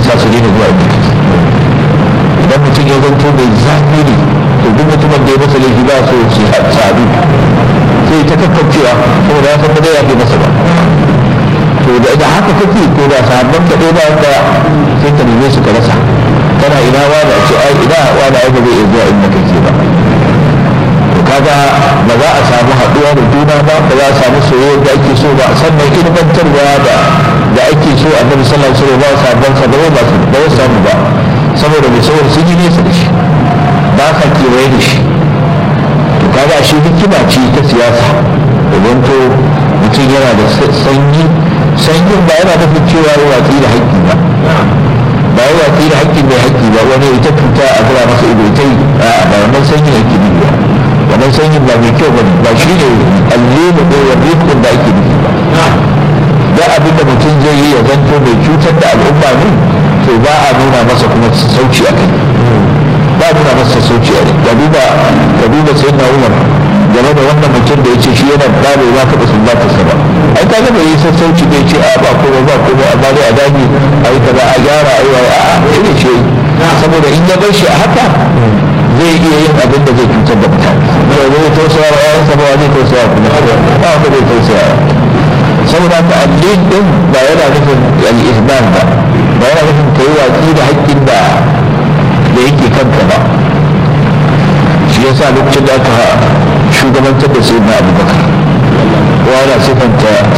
sa su daina zuwa inda kake idan mutum ya zanto mai zafi ne to duk mutumin da ya masa laifi ba so su sadu sai ta kakkacewa saboda ya san ba zai yafe masa ba to da da haka kake ko da sahabban ka ɗaya ba wanda sai ka neme su ka rasa kana ina wa da ce ai ina wa da ai ba zai iya zuwa inda kake ba to kaga ba za a samu haɗuwa da juna ba ba za a samu soyayya da ake so ba sannan ilmantarwa da da ake so annabi sallallahu alaihi wasallam ba sabon sa ba ba su ba samu ba saboda mai saboda sun yi nesa da shi ba ka kewaye da shi to kaga shi hikima ce ta siyasa idan to mutum yana da sanyi sanyin ba yana nufin cewa ya watsi da haƙƙi ba ba ya watsi da haƙƙin mai haƙƙi ba wani ita cuta a zura masa ido ita yi a ba wannan sanyin haƙƙi ne ba wannan sanyin ba mai kyau ba ba shi ne allemu ko wani da ake nufi ba da abin da mutum zai yi ya zanto mai cutar da al'umma ne to ba a nuna masa kuma sauci a kai ba a nuna masa sauci a kai ga duba ga duba sai na umar game da wannan mutum da ya ce shi yana da bai ba ka da sumbata sa ba ai kaga bai yi sassauci bai ce a ba komai ba komai amma dai a dage a yi kaza a gyara a yi wa a a ce saboda in ya bar shi a haka zai iya yin abin da zai cutar da mutane zai zai tausaya wa yayansa ba zai tausaya kuma ba wanda zai tausaya saboda ka addin din ba yana nufin al-ihban ba ba yana nufin kai watsi da haƙƙin da da yake kanka ba shi yasa lokacin da aka shugabantar da sayyidina abubakar wa yana sifanta